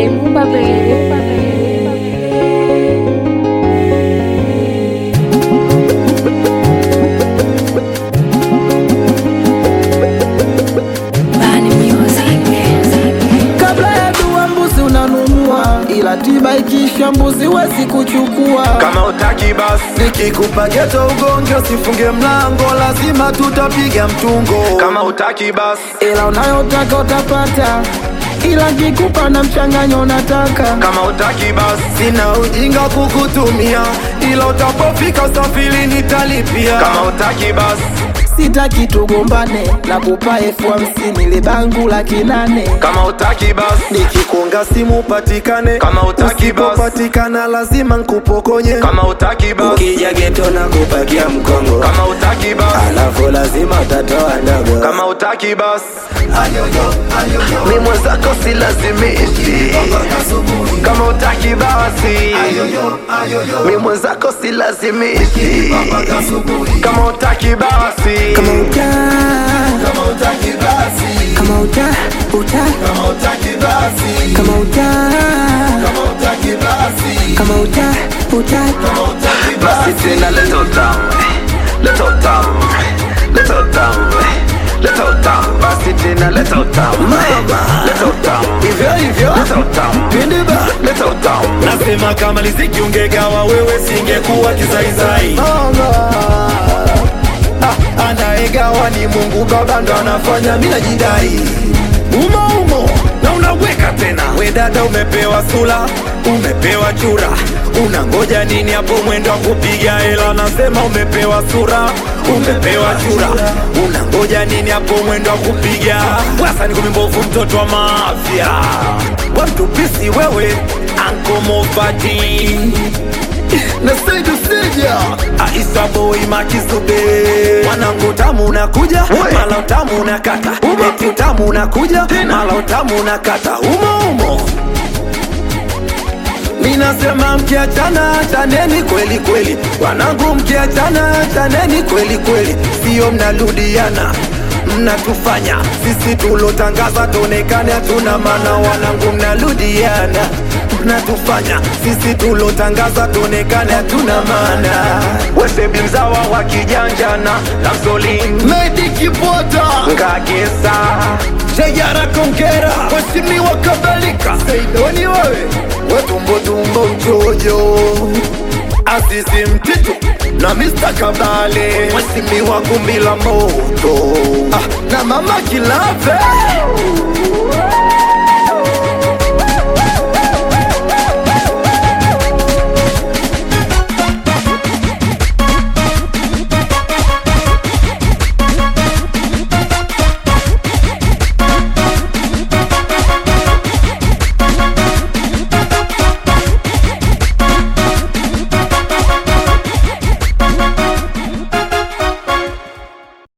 Remumba baby. kabla ya dua mbuzi unanunua, ila tiba ikiisha mbuzi wezi kuchukua. kama utaki basi nikikupa geto ugonge usifunge mlango lazima tutapiga mtungo kama utaki basi ila unayotaka utapata, ila kikupa na mchanganyo unataka. kama utaki basi sina ujinga kukutumia ila utapofika usafiri nitalipia kama utaki basi Sitaki tugombane, na kupa elfu hamsini libangu laki nane. kama utaki basi nikikonga simu upatikane Kama utaki basi. usipopatikana lazima nkupokonye kama utaki basi ukija geto na kupakia mkongo kama utaki basi alafu lazima utatoa ndogo kama utaki basi mi mwenzako silazimishi kama utaki basi mi mwenzako silazimishi kama utaki basi Kama uta, kama uta, uta, kama uta, kama uta, uta, basi tena leta utamu leta utamu leta utamu leta utamu basi tena leta utamu leta utamu hivyo hivyo leta utamu pindiba leta utamu nasema kama liziki ungegawa wewe singekuwa kizaizai Ah, anayegawa ni mungu baba ndo anafanya mi najidai umo umo na unaweka tena we dada umepewa sula umepewa chura unangoja nini hapo mwendo wa kupiga hela nasema umepewa sura umepewa chura unangoja nini hapo mwendo wa kupiga wasa ni kumimbovu mtoto wa mafya wamtupisi wewe ankomofati na saidu sija Aisa boy makizube mwanangu utamu unakuja mala utamu unakata eti utamu unakuja mala utamu unakata umo umo Minasema mkiachana chaneni kweli kweli, wanangu mkiachana chaneni kweli kweli, sio mnarudiana mnatufanya sisi tulotangaza tuonekane hatuna maana, wanangu mnarudiana mnatufanya sisi tulotangaza tuonekane hatuna maana. wesebi mzawa wa kijanjana lamsolin Medi Kipota ngagesa Shayara Kongera, Mheshimiwa kadhalika Saidoni wewe Wetumbo tumbo mchojo Azizi Mtitu na Mr. Kabale Mheshimiwa Gumbi la Moto ah, na Mama Kilave